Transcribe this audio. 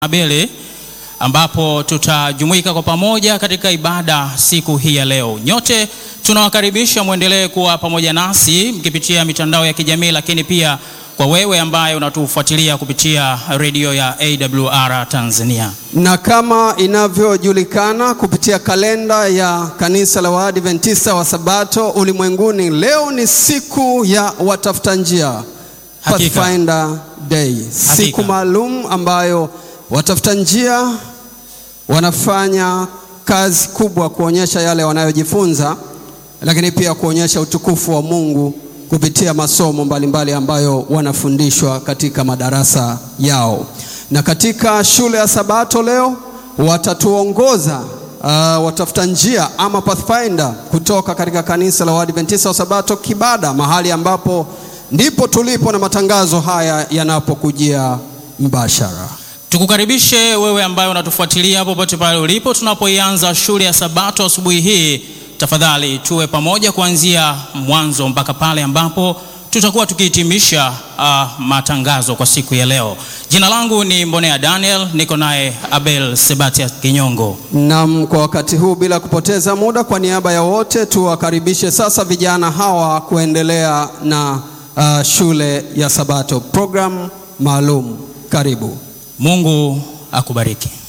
Abele ambapo tutajumuika kwa pamoja katika ibada siku hii ya leo. Nyote tunawakaribisha mwendelee kuwa pamoja nasi mkipitia mitandao ya kijamii, lakini pia kwa wewe ambaye unatufuatilia kupitia redio ya AWR Tanzania. Na kama inavyojulikana kupitia kalenda ya kanisa la Waadventista wa Sabato ulimwenguni, leo ni siku ya watafuta njia, Hakika. Pathfinder Day, siku maalum ambayo watafuta njia wanafanya kazi kubwa kuonyesha yale wanayojifunza, lakini pia kuonyesha utukufu wa Mungu kupitia masomo mbalimbali ambayo wanafundishwa katika madarasa yao. Na katika shule ya Sabato leo watatuongoza uh, watafuta njia ama Pathfinder kutoka katika kanisa la Waadventista wa Sabato Kibada, mahali ambapo ndipo tulipo na matangazo haya yanapokujia mbashara. Tukukaribishe wewe ambaye unatufuatilia popote pale ulipo, tunapoianza shule ya Sabato asubuhi hii. Tafadhali tuwe pamoja kuanzia mwanzo mpaka pale ambapo tutakuwa tukihitimisha uh, matangazo kwa siku ya leo. Jina langu ni Mbonea Daniel, niko naye Abel Sebatian Kinyongo. Naam, kwa wakati huu bila kupoteza muda, kwa niaba ya wote tuwakaribishe sasa vijana hawa kuendelea na uh, shule ya Sabato program maalum. Karibu. Mungu akubariki.